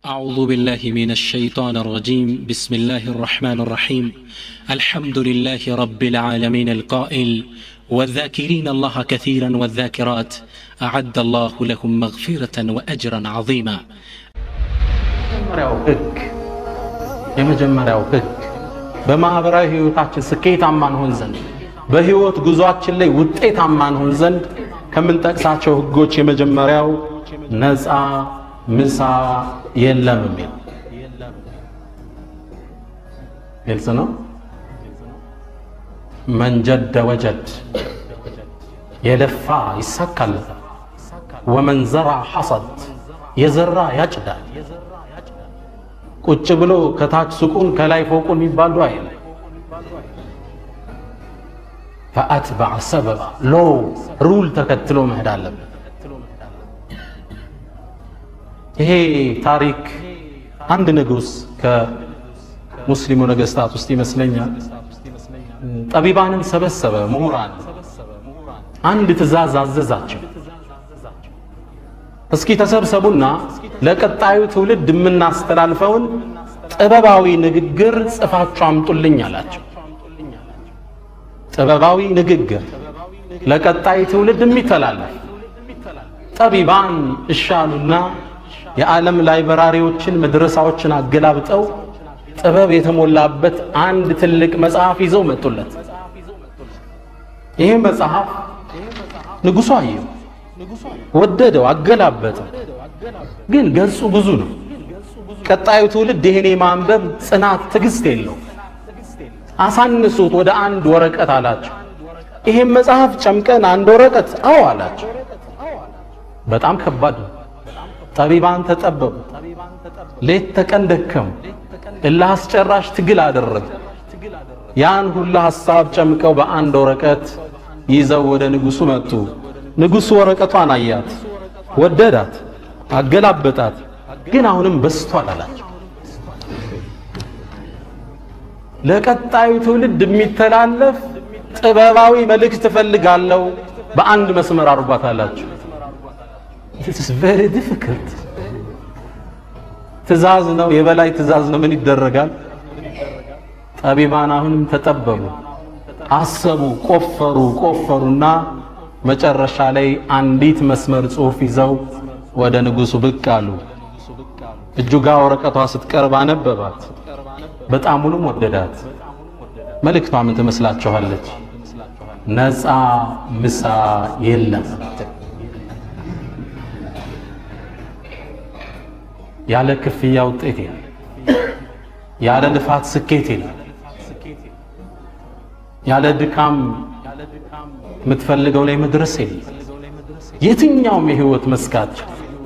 أعوذ بالله من الشيطان الرجيم بسم الله الرحمن الرحيم الحمد لله رب العالمين القائل والذاكرين الله كثيرا والذاكرات أعد الله لهم مغفرة وأجرا عظيما የመጀመሪያው ህግ የመጀመሪያው ህግ በማህበራዊ ህይወታችን ስኬታማ እንሆን ዘንድ በህይወት ጉዟችን ላይ ውጤታማ እንሆን ዘንድ ከምንጠቅሳቸው ህጎች የመጀመሪያው ነፃ ምሳ የለም የሚል ግልጽ ነው። መንጀደ ወጀድ የለፋ ይሳካለታል። ወመን ዘራ ሐሰድ የዘራ ያጭዳል። ቁጭ ብሎ ከታች ሱቁን ከላይ ፎቁን የሚባሉ አይደል። ፈአትበዐ ሰበባ ሎ ሩል ተከትሎ መሄድ አለበት። ይሄ ታሪክ አንድ ንጉሥ ከሙስሊሙ ነገስታት ውስጥ ይመስለኛል ጠቢባንን ሰበሰበ፣ ምሁራን አንድ ትእዛዝ አዘዛቸው። እስኪ ተሰብሰቡና ለቀጣዩ ትውልድ የምናስተላልፈውን ጥበባዊ ንግግር ጽፋችሁ አምጡልኝ አላቸው። ጥበባዊ ንግግር ለቀጣይ ትውልድ የሚተላለፍ ጠቢባን እሻሉና የዓለም ላይብራሪዎችን መድረሳዎችን አገላብጠው ጥበብ የተሞላበት አንድ ትልቅ መጽሐፍ ይዘው መጡለት። ይህ መጽሐፍ ንጉሡ አየው፣ ወደደው፣ አገላበጠው። ግን ገጹ ብዙ ነው። ቀጣዩ ትውልድ ይህን የማንበብ ጽናት፣ ትዕግስት የለው። አሳንሱት ወደ አንድ ወረቀት አላቸው። ይሄን መጽሐፍ ጨምቀን አንድ ወረቀት አዎ አላቸው። በጣም ከባድ ነው። ጠቢባን ተጠበቡ፣ ሌት ተቀን ደከሙ፣ እልህ አስጨራሽ ትግል አደረጉ። ያን ሁላ ሐሳብ ጨምቀው በአንድ ወረቀት ይዘው ወደ ንጉሡ መጡ። ንጉሡ ወረቀቷን አያት፣ ወደዳት፣ አገላበጣት። ግን አሁንም በስቷል አላቸው። ለቀጣዩ ትውልድ የሚተላለፍ ጥበባዊ መልእክት እፈልጋለሁ፣ በአንድ መስመር አርጓት አላቸው። ኢትስ ቬሪ ዲፊክልት ትእዛዝ ነው፣ የበላይ ትእዛዝ ነው። ምን ይደረጋል? ጠቢባን አሁንም ተጠበቡ፣ አሰቡ፣ ቆፈሩ ቆፈሩና መጨረሻ ላይ አንዲት መስመር ጽሑፍ ይዘው ወደ ንጉሡ ብቅ አሉ። እጁ ጋ ወረቀቷ ስትቀርብ አነበባት። በጣሙንም ወደዳት። መልእክቷ ምን ትመስላችኋለች? ነፃ ምሳ የለም። ያለ ክፍያ ውጤት የለም። ያለ ልፋት ስኬት የለም። ያለ ድካም የምትፈልገው ላይ መድረስ የለም። የትኛውም የህይወት መስካቸው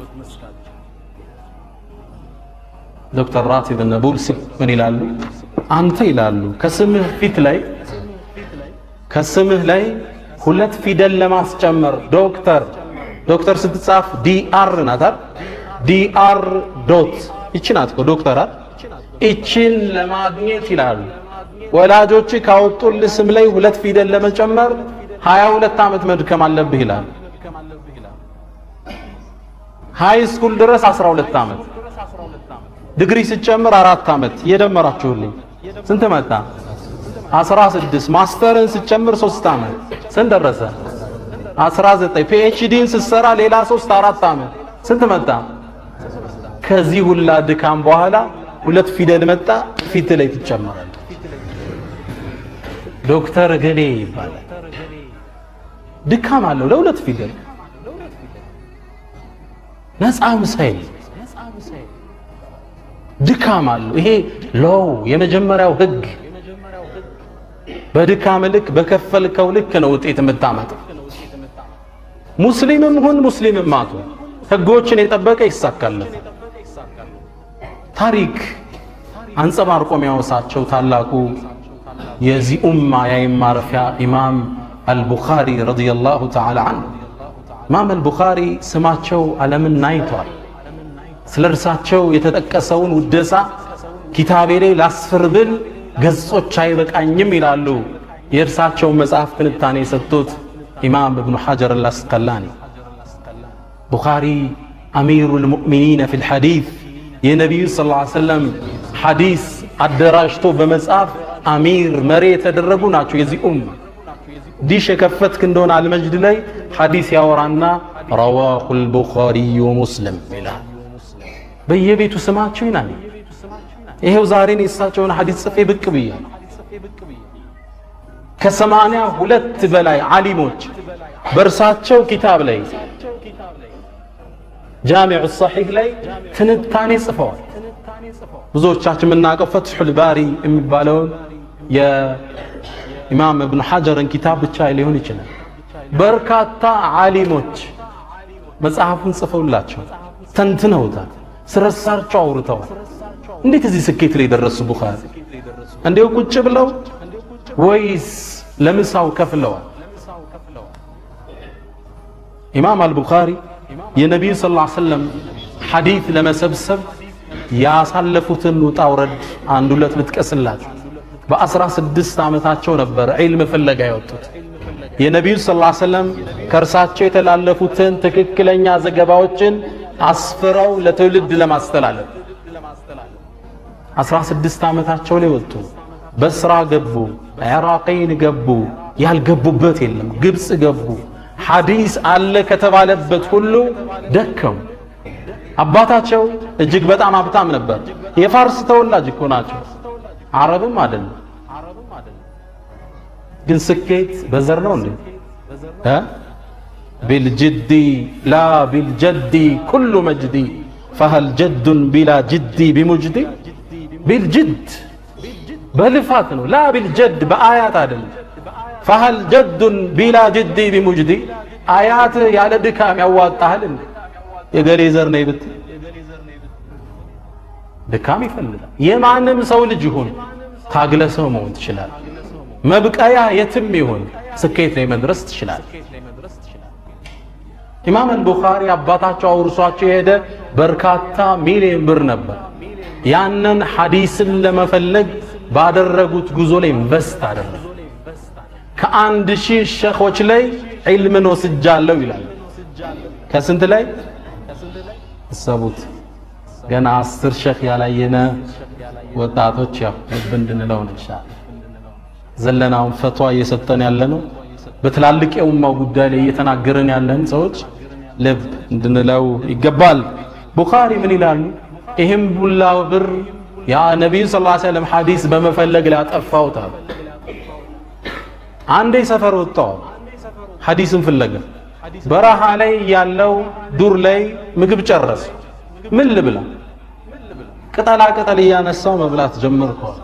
ዶክተር ራቲብ ነቡልሲ ምን ይላሉ? አንተ ይላሉ ከስምህ ፊት ላይ ከስምህ ላይ ሁለት ፊደል ለማስጨመር ዶክተር ዶክተር ስትጻፍ ዲአር ናት ዲአር ዶት ይቺ ናት እኮ ዶክተር አይደል? ይቺን ለማግኘት ይላሉ ወላጆች ካወጡልህ ስም ላይ ሁለት ፊደል ለመጨመር ሀያ ሁለት ዓመት መድከም አለብህ ይላል። ሃይ ስኩል ድረስ 12 ዓመት ዲግሪ ስጨምር አራት ዓመት እየደመራችሁልኝ ስንት መጣ? 16 ማስተርን ስጨምር 3 ዓመት ስንት ደረሰ? 19 ፒኤችዲን ስትሰራ ሌላ 3 4 ዓመት ስንት መጣ? ከዚህ ሁላ ድካም በኋላ ሁለት ፊደል መጣ፣ ፊት ላይ ትጨመራለህ። ዶክተር ገሌ ይባላል። ድካም አለው ለሁለት ፊደል ነፃ ምሳይል ድካም አለው። ይሄ ሎው የመጀመሪያው ህግ በድካም ልክ በከፈልከው ልክ ነው ውጤት የምታመጣው። ሙስሊምም ሁን ሙስሊምም ማቱ ህጎችን የጠበቀ ይሳካለት። ታሪክ አንጸባርቆ የሚያወሳቸው ታላቁ የዚህ ኡማ የአይን ማረፊያ ኢማም አልቡኻሪ ረዲየላሁ ተዓላ አንሁ ኢማም አልቡኻሪ ስማቸው ዓለምን ናይቷል። ስለ እርሳቸው የተጠቀሰውን ውደሳ ኪታቤ ላይ ላስፍር ብል ገጾች አይበቃኝም ይላሉ የእርሳቸውን መጽሐፍ ትንታኔ የሰጡት ኢማም እብኑ ሐጀር አልአስቀላኒ ቡኻሪ አሚሩ ልሙእሚኒነ ፊ ልሐዲት የነቢዩ ስ ሰለም ሐዲስ አደራጅቶ በመጽሐፍ አሚር መሪ የተደረጉ ናቸው። የዚህ ኡም ዲሽ የከፈትክ እንደሆነ አልመጅድ ላይ ሐዲስ ያወራና ረዋሁ ልቡኻሪዩ ሙስሊም ይላል። በየቤቱ ስማቸው ይናል። ይሄው ዛሬን የእሳቸውን ሐዲስ ጽፌ ብቅ ብያለሁ። ከሰማንያ ሁለት በላይ ዓሊሞች በእርሳቸው ኪታብ ላይ ጃሚዑ ሰሒህ ላይ ትንታኔ ጽፈዋል። ብዙዎቻችን የምናውቀው ፈትሑል ባሪ የሚባለውን የኢማም እብኑ ሐጀርን ኪታብ ብቻ ሊሆን ይችላል። በርካታ ዓሊሞች መጽሐፉን ጽፈውላቸው ተንትነውታል። ስለሳቸው አውርተዋል። እንዴት እዚህ ስኬት ላይ ደረሱ ቡኻሪ? እንዲሁ ቁጭ ብለው ወይስ ለምሳው ከፍለዋል? ኢማም አልቡኻሪ የነቢዩ ስ ላ ሰለም ሐዲት ለመሰብሰብ ያሳለፉትን ውጣ ውረድ አንድ ሁለት ልጥቀስላችሁ። በአስራ ስድስት ዓመታቸው ነበር ዒልም ፍለጋ የወጡት። የነቢዩ ስ ላ ሰለም ከእርሳቸው የተላለፉትን ትክክለኛ ዘገባዎችን አስፍረው ለትውልድ ለማስተላለፍ አስራ ስድስት ዓመታቸው ላይ ወጡ። በስራ ገቡ፣ ዕራቀይን ገቡ፣ ያልገቡበት የለም። ግብፅ ገቡ። ሐዲስ አለ ከተባለበት ሁሉ ደከሙ። አባታቸው እጅግ በጣም ሀብታም ነበር። የፋርስ ተወላጅ እኮ ናቸው፣ አረብም አይደለም። ግን ስኬት በዘር ነው እንዴ? ቢልጅዲ ላ ቢልጀዲ ኩሉ መጅዲ ፈሀል ጀዱን ቢላ ጅዲ ቢሙጅዲ ቢልጅድ በልፋት ነው። ላ ቢልጀድ በአያት አይደለም። ፈሀል ጀዱን ቢላ ጅዲ ቢሙጅዲ አያት ያለ ድካም ያዋጣሃል እንዴ? የገሌ ዘር ነኝ ብትል ድካም ይፈልጋል። የማንም ሰው ልጅ ይሁን ታግለ ሰው መሆን ትችላል። መብቀያ የትም ይሁን ስኬት ላይ መድረስ ትችላል። ኢማም አልቡኻሪ አባታቸው አውርሷቸው የሄደ በርካታ ሚሊዮን ብር ነበር። ያንን ሐዲስን ለመፈለግ ባደረጉት ጉዞ ላይ ኢንቨስት አደረጉ። ከአንድ ሺህ ሸኾች ላይ ዒልምን ወስጃለሁ ይላል። ከስንት ላይ እሰቡት። ገና አስር ሸኽ ያላየነ ወጣቶች ያው ልብ እንድንለው ነው ይሻል ዘለናውን ፈቷ እየሰጠን ያለ ነው። በትላልቅ የኡማው ጉዳይ ላይ እየተናገረን ያለን ሰዎች ልብ እንድንለው ይገባል። ቡኻሪ ምን ይላሉ? ይህም ቡላ ብር ያ ነቢዩ ስ ሰለም ሐዲስ በመፈለግ ላይ አጠፋሁት አሉ። አንዴ ሰፈር ወጣው ሐዲስን ፍለጋ በረሃ ላይ ያለው ዱር ላይ ምግብ ጨረሱ። ምን ልብላ? ቅጠላ ቅጠል እያነሳው መብላት ጀመርኳል።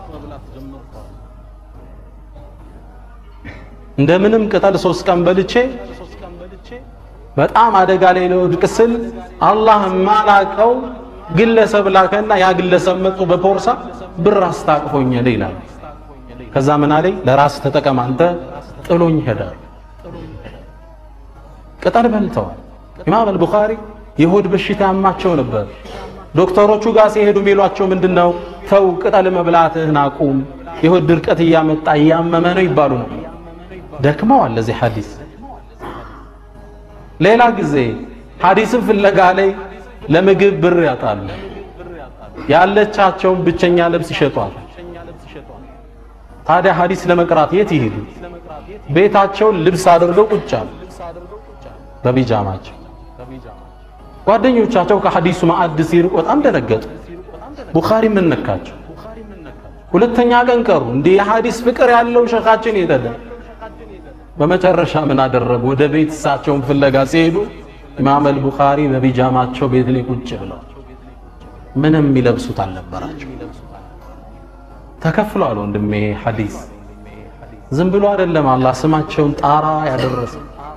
እንደምንም ቅጠል ሶስት ቀን በልቼ በጣም አደጋ ላይ ልወድቅ ስል አላህ ማላቀው ግለሰብ ላከና ያ ግለሰብ መጥቶ በፖርሳ ብር አስታቅፎኝ ሄደ ይላል። ከዛ ምን አለኝ ለራስ ተጠቀም አንተ ጥሎኝ ሄደ። ቅጠል በልተዋል። ኢማም አልቡኻሪ የሆድ በሽታ ያማቸው ነበር። ዶክተሮቹ ጋር ሲሄዱ የሚሏቸው ምንድን ነው? ተው ቅጠል መብላትህን አቁም፣ የሆድ ድርቀት እያመጣ እያመመ ነው ይባሉ ነው። ደክመዋል ለዚህ ሐዲስ። ሌላ ጊዜ ሐዲስን ፍለጋ ላይ ለምግብ ብር ያጣሉ። ያለቻቸውን ብቸኛ ልብስ ይሸጧል። ታዲያ ሐዲስ ለመቅራት የት ይሄዱ? ቤታቸውን ልብስ አድርገው ቁጭ አሉ በቢጃማቸው። ጓደኞቻቸው ከሐዲሱ ማዕድ ሲርቁ በጣም ደነገጡ። ቡኻሪ ምን ነካቸው? ሁለተኛ ቀን ቀሩ። እንዲህ የሐዲስ ፍቅር ያለው ሸኻችን የተደ በመጨረሻ ምን አደረጉ? ወደ ቤት እሳቸውን ፍለጋ ሲሄዱ ኢማም አልቡኻሪ በቢጃማቸው ቤት ላይ ቁጭ ብለው ምንም የሚለብሱት አልነበራቸው። ተከፍሏል ወንድሜ ሐዲስ ዝም ብሎ አይደለም አላህ ስማቸውን ጣራ ያደረሰ።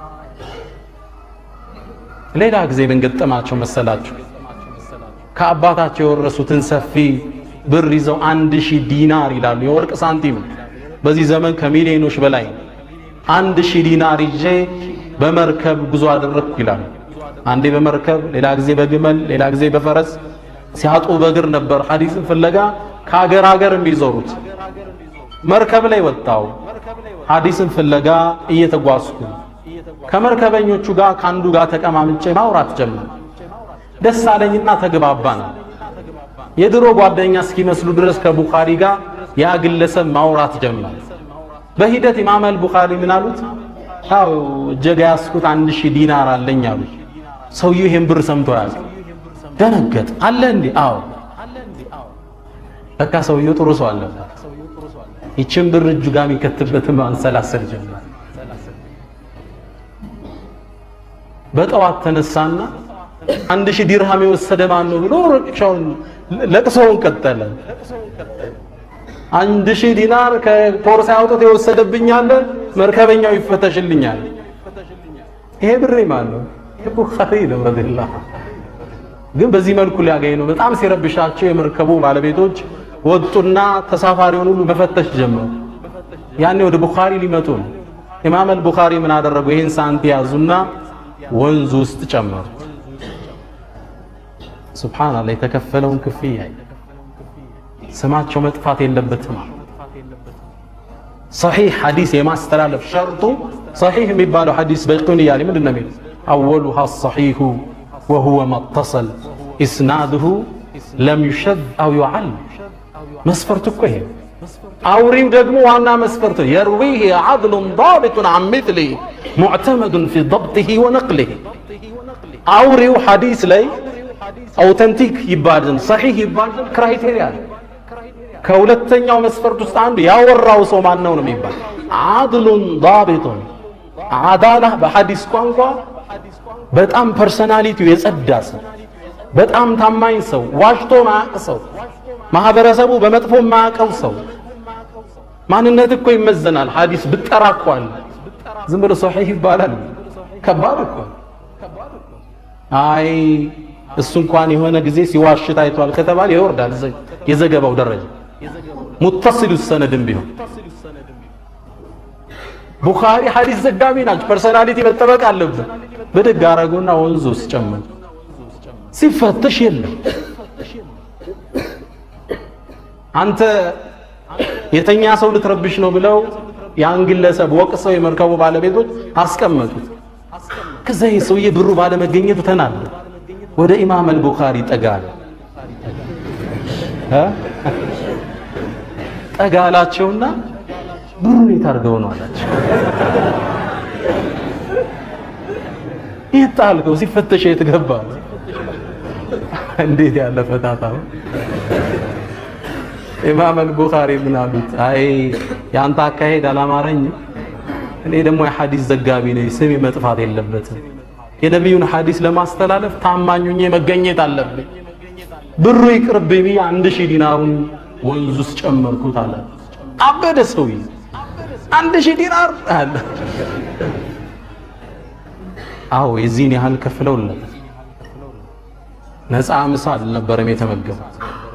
ሌላ ጊዜ ምን ገጠማቸው መሰላችሁ? ከአባታቸው የወረሱትን ሰፊ ብር ይዘው አንድ ሺህ ዲናር ይላሉ የወርቅ ሳንቲም በዚህ ዘመን ከሚሊዮኖች በላይ አንድ ሺህ ዲናር ይዤ በመርከብ ጉዞ አደረግኩ ይላሉ። አንዴ በመርከብ ሌላ ጊዜ በግመል ሌላ ጊዜ በፈረስ ሲያጡ በእግር ነበር ሐዲስን ፍለጋ ከሀገር ሀገር የሚዞሩት። መርከብ ላይ ወጣው ሐዲስን ፍለጋ እየተጓዝኩ ከመርከበኞቹ ጋር ከአንዱ ጋር ተቀማምጬ ማውራት ጀመር። ደስ አለኝና ተግባባን። የድሮ ጓደኛ እስኪመስሉ ድረስ ከቡኻሪ ጋር ያ ግለሰብ ማውራት ጀመረ። በሂደት ኢማም አልቡኻሪ ምን አሉት? ያው እጀጋ ያስኩት አንድ ሺህ ዲናር አለኝ አሉ። ሰውየው ይሄን ብር ሰምቶ ያዘ፣ ደነገጥ። አለ እንዴ? አዎ። በቃ ሰውየው ጥሩ ሰው አለበት። ይችን ብር እጁ ጋር የሚከትበትን ማንሰላሰል ጀመረ። በጠዋት ተነሳና አንድ ሺህ ዲርሃም የወሰደ ማን ነው ብሎ ረቅሻውን ለቅሶውን ቀጠለ። አንድ ሺህ ዲናር ከፖርሳ አውጥቶ የወሰደብኛል፣ መርከበኛው ይፈተሽልኛል። ይሄ ብሬ ማን ነው? ቡኻሪ ነው ረዲየላሁ ግን በዚህ መልኩ ሊያገኝ ነው። በጣም ሲረብሻቸው የመርከቡ ባለቤቶች ወጡና ተሳፋሪውን ሁሉ መፈተሽ ጀመሩ። ያኔ ወደ ቡኻሪ ሊመጡ ነው። ኢማም አልቡኻሪ ምን አደረጉ? ይህን ሳንቲ ያዙና ወንዝ ውስጥ ጨመሩ። ሱብሓነላህ የተከፈለውን ክፍያ ስማቸው መጥፋት የለበትም። ሰሒህ ሐዲስ የማስተላለፍ ሸርጡ ሰሒህ የሚባለው ሐዲስ በይቁን እያለ ምንድን ነው የሚለው አወሉሃ ሰሒሁ ወሁወ መተሰል ኢስናድሁ ለም ዩሸዝ አው ዩዓል መስፈርቱ እኮ ይሄ አውሪው ደግሞ ዋና መስፈርቱ የርዊህ ዓድሉን ዳቢጡን አን ሚስሊህ ሙዕተመዱን ፊ ضብጢህ ወነቅሊህ አውሪው ሐዲስ ላይ አውተንቲክ ይባል ዘንድ ሰሒህ ይባል ዘንድ ክራይቴሪያ ከሁለተኛው መስፈርት ውስጥ አንዱ ያወራው ሰው ማን ነው ነው የሚባል ዓድሉን ዳቢጡን አዳላ በሐዲስ ቋንቋ በጣም ፐርሰናሊቲው የጸዳ ሰው፣ በጣም ታማኝ ሰው፣ ዋሽቶ ማያውቅ ሰው፣ ማህበረሰቡ በመጥፎ ማያውቀው ሰው። ማንነት እኮ ይመዘናል። ሐዲስ ብጠራ እኮ አለ። ዝም ብሎ ሶሒህ ይባላል። ከባድ እኮ አይ እሱ እንኳን የሆነ ጊዜ ሲዋሽ ታይቷል ከተባለ ይወርዳል የዘገባው ደረጃ ሙተሲሉ ሰነድም ቢሆን ቡኻሪ ሐዲስ ዘጋቢ ናቸው። ፐርሰናሊቲ መጠበቅ አለብን። ብድግ አረጉና ወንዙ ውስጥ ጨመሩ። ሲፈተሽ የለም። አንተ የተኛ ሰው ልትረብሽ ነው ብለው ያን ግለሰብ ወቅሰው የመርከቡ ባለቤቶች አስቀመጡት። ከዛ ይህ ሰውዬ ብሩ ባለመገኘቱ ተናደ። ወደ ኢማም አልቡኻሪ ጠጋ አለ። ጠጋ አላቸውና ብሩን የት አድርገው ነው አላቸው። የት ጣልከው? ሲፈተሽ የት ገባ? እንዴት ያለ ፈታታ ነው! ኢማም አልቡኻሪ ምን አሉት? አይ የአንተ አካሄድ አላማረኝም። እኔ ደግሞ የሐዲስ ዘጋቢ ነኝ፣ ስሜ መጥፋት የለበትም። የነቢዩን ሐዲስ ለማስተላለፍ ታማኙኜ መገኘት አለብኝ። ብሩ ይቅርብኝ ብዬ አንድ ሺህ ዲናሩን ወንዝ ውስጥ ጨመርኩት አለ። አበደ ሰውዬ። አንድ ሺህ ዲናር አለ። አዎ የዚህን ያህል ከፍለውለት ነፃ ምሳ አልነበረም የተመገቡት።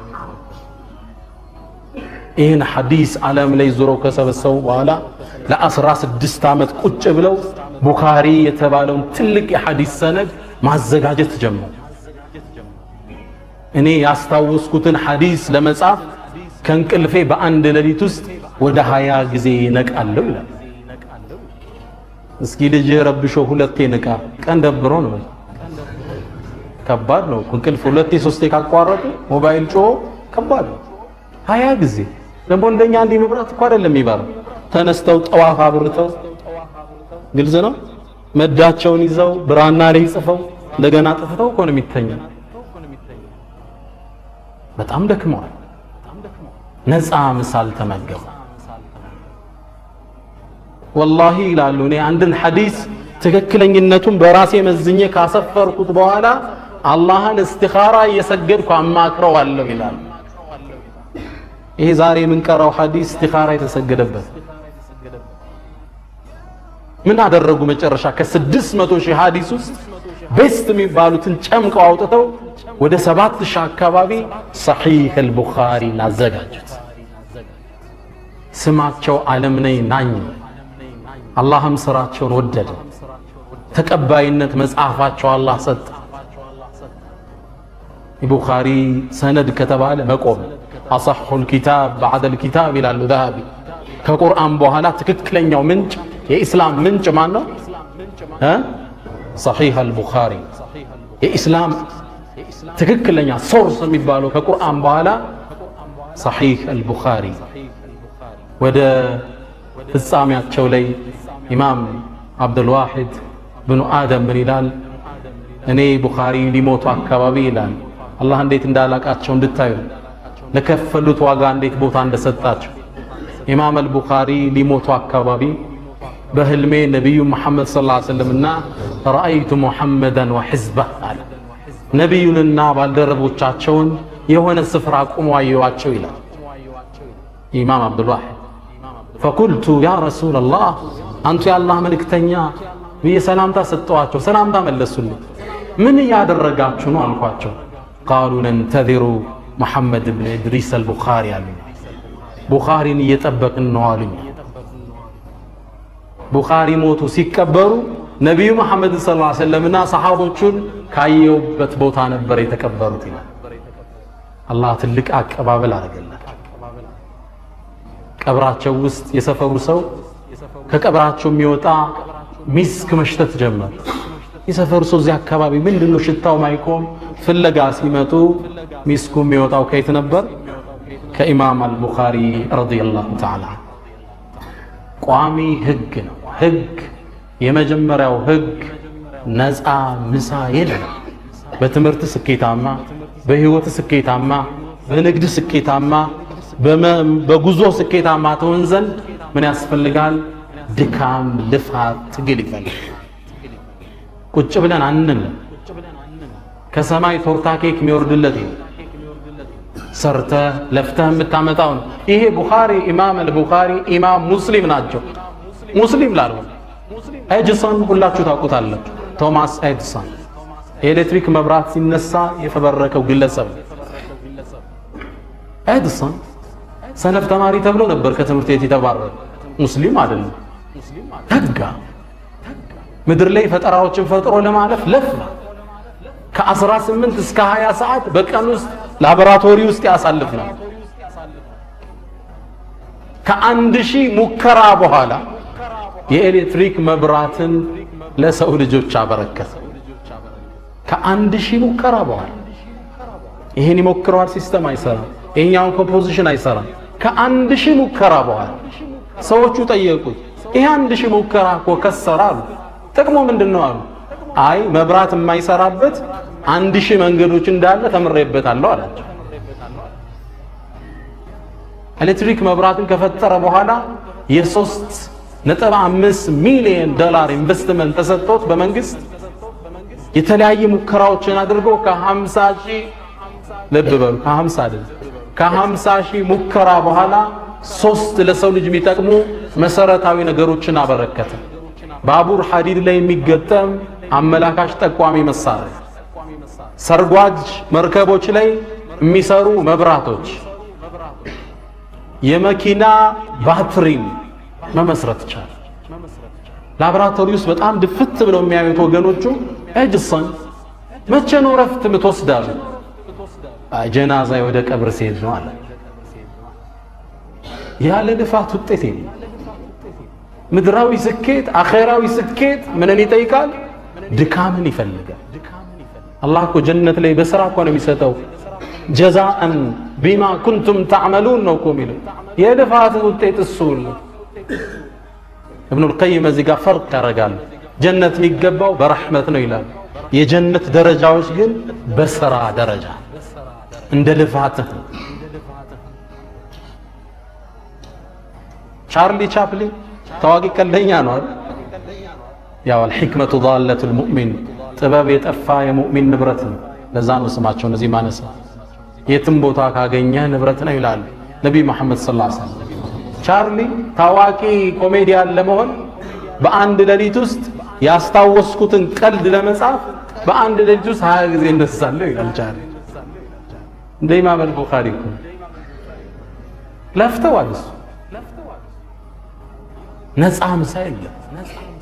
ይህን ሐዲስ ዓለም ላይ ዞረው ከሰበሰቡ በኋላ ለአስራ ስድስት ዓመት ቁጭ ብለው ቡኻሪ የተባለውን ትልቅ የሐዲስ ሰነድ ማዘጋጀት ጀመሩ። እኔ ያስታወስኩትን ሐዲስ ለመጻፍ ከእንቅልፌ በአንድ ሌሊት ውስጥ ወደ ሀያ ጊዜ ነቃለሁ ይላል። እስኪ ልጅ ረብሾ ሁለቴ ንቃ፣ ቀን ደብሮ ነው። ከባድ ነው። እንቅልፍ ሁለቴ ሶስቴ ካቋረጡ ሞባይል ጮሆ ከባድ ነው። ሀያ ጊዜ ደግሞ እንደኛ እንዲህ መብራት እኮ አይደለም የሚበራው። ተነስተው ጠዋፍ አብርተው ግልጽ ነው። መዳቸውን ይዘው ብራና ላይ ጽፈው እንደገና ጥፍተው እኮ ነው የሚተኛ። በጣም ደክመዋል። ነፃ ምሳል ተመገቡ። ወላሂ ይላሉ እኔ አንድን ሐዲስ ትክክለኝነቱን በራሴ መዝኜ ካሰፈርኩት በኋላ አላህን እስቲኻራ እየሰገድኩ አማክረዋለሁ ይላሉ። ይሄ ዛሬ የምንቀራው ሐዲስ እስቲኻራ የተሰገደበት ምን አደረጉ? መጨረሻ ከስድስት መቶ ሺህ ሐዲስ ውስጥ ቤስት የሚባሉትን ጨምቀው አውጥተው ወደ ሰባት ሺህ አካባቢ ሰሒህ አልቡኻሪ አዘጋጁት። ስማቸው ዓለም ነኝ ናኝ። አላህም ስራቸውን ወደደ። ተቀባይነት መጽሐፋቸው አላህ ሰጠ። የቡኻሪ ሰነድ ከተባለ መቆም አሰሑል ኪታብ በዐደል ኪታብ ይላሉ ዛሃቢ። ከቁርአን በኋላ ትክክለኛው ምንጭ የኢስላም ምንጭ ማን ነው? ሰሒህ አልቡኻሪ የኢስላም ትክክለኛ ሶርስ የሚባለው ከቁርአን በኋላ ሰሒህ አልቡኻሪ ወደ ፍጻሜያቸው ላይ ኢማም አብዱልዋሒድ ብኑ አደም ምን ይላል? እኔ ቡኻሪ ሊሞቱ አካባቢ ይላል አላህ እንዴት እንዳላቃቸው እንድታዩ ለከፈሉት ዋጋ እንዴት ቦታ እንደሰጣቸው ኢማም አልቡኻሪ ሊሞቱ አካባቢ በህልሜ ነቢዩ መሐመድ ሰለላሁ ዐለይሂ ወሰለምና ረአይቱ ሙሐመደን ወሕዝበህ አለ ነቢዩንና ባልደረቦቻቸውን የሆነ ስፍራ ቁሞ አየዋቸው ይላል ኢማም አብዱልዋሒድ ፈቁልቱ ያ ረሱለላህ አንቱ የአላህ መልእክተኛ ብዬ ሰላምታ ሰጠዋቸው ሰላምታ መለሱልኝ ምን እያደረጋችሁ ነው አልኳቸው ቃሉ ነንተዚሩ ሙሐመድ ብን ኢድሪስ አልቡኻሪ አሉ ቡኻሪን እየጠበቅን ነው አሉኝ ቡኻሪ ሞቱ ሲቀበሩ ነቢዩ መሐመድ ስ ላ ሰለምና ሰሓቦቹን ካየውበት ቦታ ነበር የተቀበሩት ይላል አላህ ትልቅ አቀባበል አደረገላቸው ቀብራቸው ውስጥ የሰፈሩ ሰው ከቀብራቸው የሚወጣ ሚስክ መሽተት ጀመር የሰፈሩ ሰው እዚህ አካባቢ ምንድን ነው ሽታው ማይቆም ፍለጋ ሲመጡ ሚስኩ የሚወጣው ከየት ነበር ከኢማም አልቡኻሪ ረዲየላሁ ተዓላ ቋሚ ህግ ነው ህግ የመጀመሪያው ህግ ነፃ ምሳ የለም በትምህርት ስኬታማ በህይወት ስኬታማ በንግድ ስኬታማ በጉዞ ስኬታማ ትሆን ዘንድ ምን ያስፈልጋል ድካም ልፋት ትግል ይፈልጋል ቁጭ ብለን አንልም ከሰማይ ቶርታ ኬክ የሚወርድለት ሰርተህ ለፍተህ የምታመጣው ነው ይሄ ቡኻሪ ኢማም አልቡኻሪ ኢማም ሙስሊም ናቸው ሙስሊም ላልሆነ ኤድሰን ሁላችሁ ታውቁታላችሁ ቶማስ ኤድሰን የኤሌክትሪክ መብራት ሲነሳ የፈበረከው ግለሰብ ኤድሰን ሰነፍ ተማሪ ተብሎ ነበር ከትምህርት ቤት የተባረረ ሙስሊም አይደለም ተጋ ምድር ላይ ፈጠራዎችን ፈጥሮ ለማለፍ ለፋ ከ18 እስከ 20 ሰዓት በቀን ውስጥ ላቦራቶሪ ውስጥ ያሳልፍ ነው ከአንድ ሺህ ሙከራ በኋላ የኤሌክትሪክ መብራትን ለሰው ልጆች አበረከተ ከአንድ ሺህ ሙከራ በኋላ ይሄን ይሞክረዋል ሲስተም አይሰራም ይሄኛውን ኮምፖዚሽን አይሰራም ከአንድ ሺህ ሙከራ በኋላ ሰዎቹ ጠየቁት ይሄ አንድ ሺህ ሙከራ እኮ ከሰራ አሉ ጥቅሙ ምንድን ነው አሉ አይ መብራት የማይሰራበት አንድ ሺህ መንገዶች እንዳለ ተምሬበታለሁ አላቸው ኤሌክትሪክ መብራትን ከፈጠረ በኋላ የሶስት ነጥብ አምስት ሚሊዮን ዶላር ኢንቨስትመንት ተሰጥቶት በመንግስት የተለያየ ሙከራዎችን አድርጎ ከሀምሳ ሺህ ልብ በሉ ከሀምሳ አይደል ከሀምሳ ሺህ ሙከራ በኋላ ሶስት ለሰው ልጅ የሚጠቅሙ መሰረታዊ ነገሮችን አበረከተ ባቡር ሐዲድ ላይ የሚገጠም አመላካሽ ጠቋሚ መሳሪያ ሰርጓጅ መርከቦች ላይ የሚሰሩ መብራቶች የመኪና ባትሪም መመስረት ቻለ ላቦራቶሪ ውስጥ በጣም ድፍት ብለው የሚያዩት ወገኖቹ ኤጅሰን መቼ ነው ረፍት ምትወስዳሉ ጀናዛ ወደ ቀብር ሲሄድ ነው አለ ያለ ልፋት ውጤት የለም ምድራዊ ስኬት አኼራዊ ስኬት ምንን ይጠይቃል ድካምን ይፈልጋል አላህ እኮ ጀነት ላይ በስራ እኮ ነው የሚሰጠው ጀዛአን ቢማ ኩንቱም ታዕመሉን ነው እኮ የሚለው የልፋት ውጤት እሱ ነው እብኑ ልቀይም እዚህ ጋር ፈርቅ ያደርጋሉ ጀነት የሚገባው በረሕመት ነው ይላል የጀነት ደረጃዎች ግን በስራ ደረጃ እንደ ልፋትህ ቻርሊ ቻፕሊን ታዋቂ ቀልደኛ ነው አይደል ያው አልሕክመቱ ዳለቱ ልሙእሚን ጥበብ የጠፋ የሙእሚን ንብረት ነው ለዛ ነው ስማቸው እነዚህ ማነሳ የትም ቦታ ካገኘህ ንብረት ነው ይላሉ ነቢይ መሐመድ ስ ሰለም ቻርሊ ታዋቂ ኮሜዲያን ለመሆን በአንድ ሌሊት ውስጥ ያስታወስኩትን ቀልድ ለመጻፍ በአንድ ሌሊት ውስጥ ሀያ ጊዜ እንደሳለሁ ይላል ቻርሊ እንደ ኢማም አልቡኻሪ እኮ ለፍተዋል እሱ ነፃ ምሳ የለም